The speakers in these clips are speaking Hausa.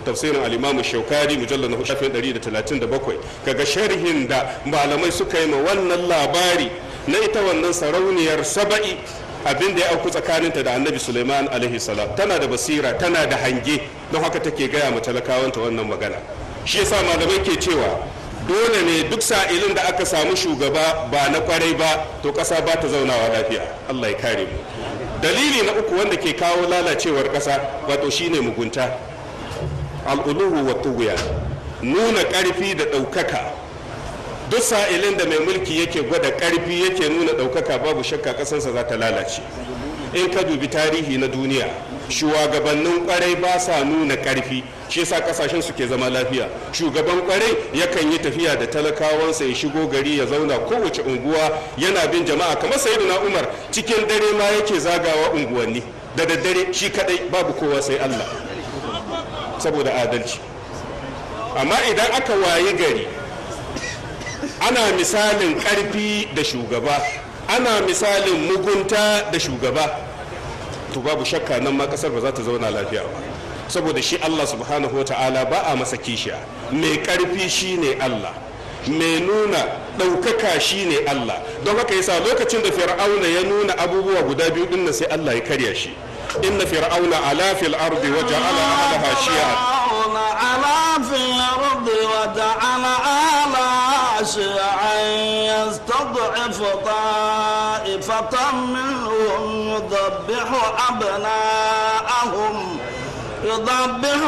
tafsirin al-imam shaukari mujallal na shafin 137 kaga sharhin da malamai suka yi ma wannan labari na ita wannan sarauniyar saba'i abin da ya auku tsakaninta da annabi suleiman alaihi salam tana da basira tana da hange don haka take gaya ma talakawanta wannan magana shi yasa malamai ke cewa dole ne duk sa'ilin da aka samu shugaba ba na kwarai ba to ƙasa ba ta zaunawa lafiya allah ya kare mu dalili na uku wanda ke kawo lalacewar ƙasa wato shine mugunta al'uluhu wa tuguya nuna ƙarfi da ɗaukaka duk sa'ilin da mai mulki yake gwada ƙarfi yake nuna ɗaukaka babu shakka ƙasarsa za ta lalace in ka dubi tarihi na duniya shugabannin kwarai ba sa nuna ƙarfi shi yasa kasashen su ke zama lafiya shugaban kwarai yakan yi tafiya da talakawansa ya shigo gari ya zauna kowace unguwa yana bin jama'a kamar sayyidina umar cikin dare ma yake zagawa unguwanni da daddare shi kadai babu kowa sai allah saboda adalci amma idan aka wayi gari ana misalin karfi da shugaba ana misalin mugunta da shugaba to babu shakka nan ma kasar ba za ta zauna lafiya ba saboda shi Allah subhanahu wa ta'ala ba a masa kishiya mai karfi shine Allah mai nuna ɗaukaka shine Allah don haka yasa lokacin da fir'auna ya nuna abubuwa guda biyu din sai Allah ya karya shi inna fir'auna ala fil ardi wa ja'ala ahlaha shi'a على في الأرض وجعل آلها شيعا يستضعف طائفة منهم يذبح أبناءهم يذبح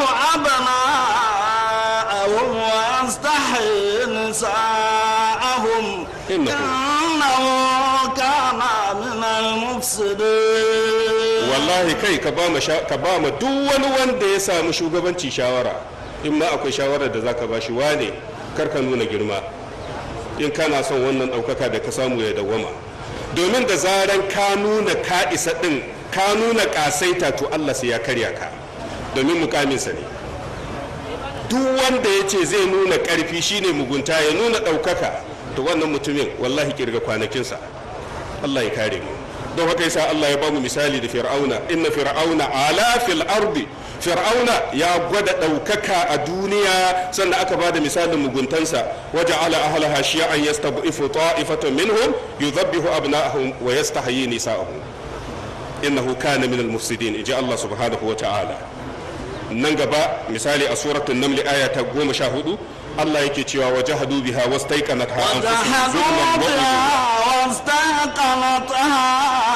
أبناءهم ويستحيي نساءهم إنه إنه كان من المفسدين wallahi kai ka ba ka ba ma duk wani wanda ya samu shugabanci shawara in ma akwai shawarar da zaka ba shi wane kar ka nuna girma in kana son wannan ɗaukaka da ka samu ya dawwama domin da zaran ka nuna ka isa ɗin ka nuna ƙasaita to Allah sai ya karya ka domin mukaminsa ne duk wanda ya ce zai nuna ƙarfi shine mugunta ya nuna ɗaukaka to wannan mutumin wallahi kirga kwanakinsa Allah ya kare mu don haka yasa Allah ya bamu misali da fir'auna inna fir'auna ala fil ardi fir'auna ya gwada ɗaukaka a duniya sannan aka bada misalin muguntansa waje ala ahlaha shi'an yastab'ifu ta'ifatan minhum yudhabbihu abna'ahum wa yastahyi nisa'ahum innahu kana min al-mufsidin inji Allah subhanahu wa ta'ala nan gaba misali a suratul naml aya ta 14 Allah yake cewa wajahadu biha wastaiqanatha anfusuhum zulman wa وجحدوا uluwwan. بها واستيقنتها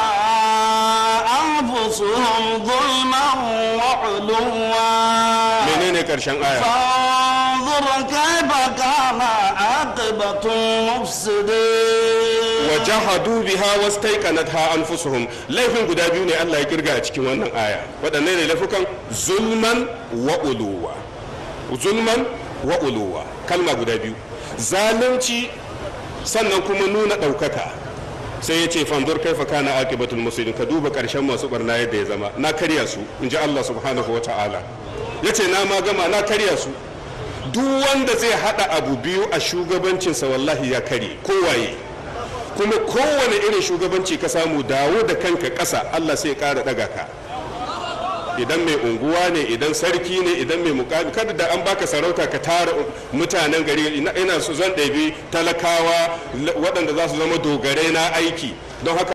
أنفسهم ظلما وعلوا menene karshen aya فانظر كيف كان عاقبة المفسدين wajahadu biha wastaiqanatha anfusuhum laifin guda biyu ne Allah ya kirga a cikin wannan aya waɗanne ne laifukan zulman wa uluwa zulman wa uluwa kalma guda biyu zalunci sannan kuma nuna ɗaukaka sai ya ce fanzur kaifa kana aqibatul muslimin ka duba ƙarshen masu barna yadda ya zama na karya su in ji Allah subhanahu wa ta'ala ya ce na ma gama na karya su duk wanda zai haɗa abu biyu a shugabancinsa wallahi ya karye kowaye kuma kowane irin shugabanci ka samu dawo da kanka ƙasa Allah sai ya ƙara ɗaga ka idan mai unguwa ne idan sarki ne idan mai mukami kada da an baka sarauta ka tara mutanen gari ina ina su zan ɗabi talakawa waɗanda za su zama dogarai na aiki don haka